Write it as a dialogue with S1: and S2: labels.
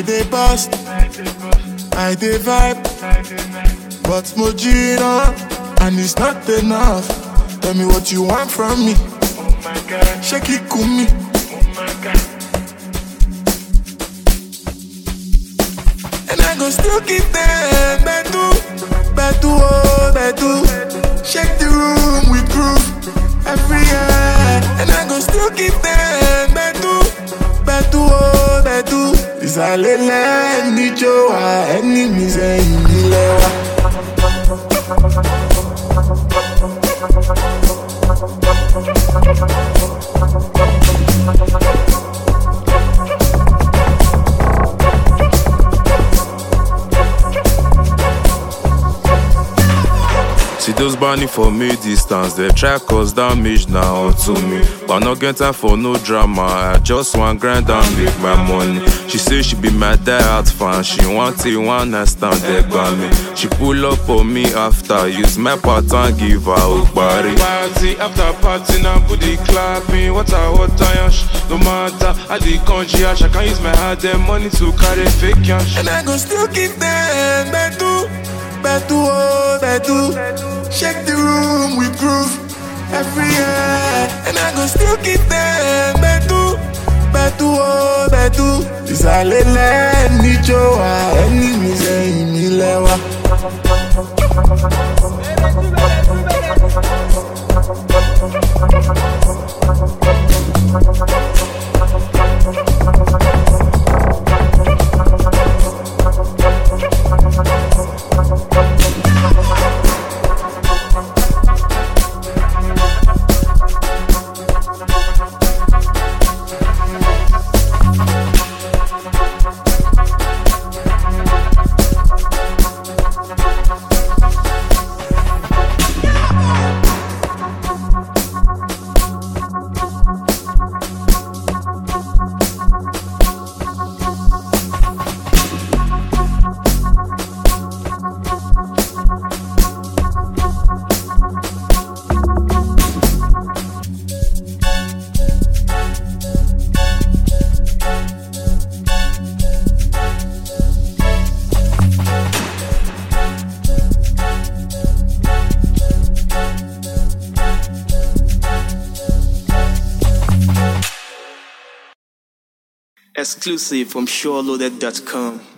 S1: dey bust, I dey vibe, but Mojina, and it's not enough. Tell me what you want from me. Shake it, kumi. And I go still keep them bedu, bedu, oh, bedu. Shake the room with groove every year. And I go still keep them bedu, bedu, oh, bedu. Ìsàlẹ̀lẹ̀ níjó wa, ẹni mi sẹ́yìn nílẹ̀ wa.
S2: See those burning for me distance, they try cause damage now to me. But no get time for no drama, I just want grind and make my money. She say she be my diehard fan, she want it one night stand there by me. She pull up on me after, use my pattern, give her a body.
S3: Party after party now booty clapping Water, water, yash No matter how the country yash I can use my hard earned money to carry fake cash
S1: And I go still keep them bedu, bedu, oh, bedu. Shake the room with groove every year. And I go still keep them bedu, bedu, oh, bedu. Ìsàlẹ̀lẹ̀ níjó wa, ẹni mi sẹ́yìn mi lẹ́wà.
S4: Exclusive from SureLoaded.com.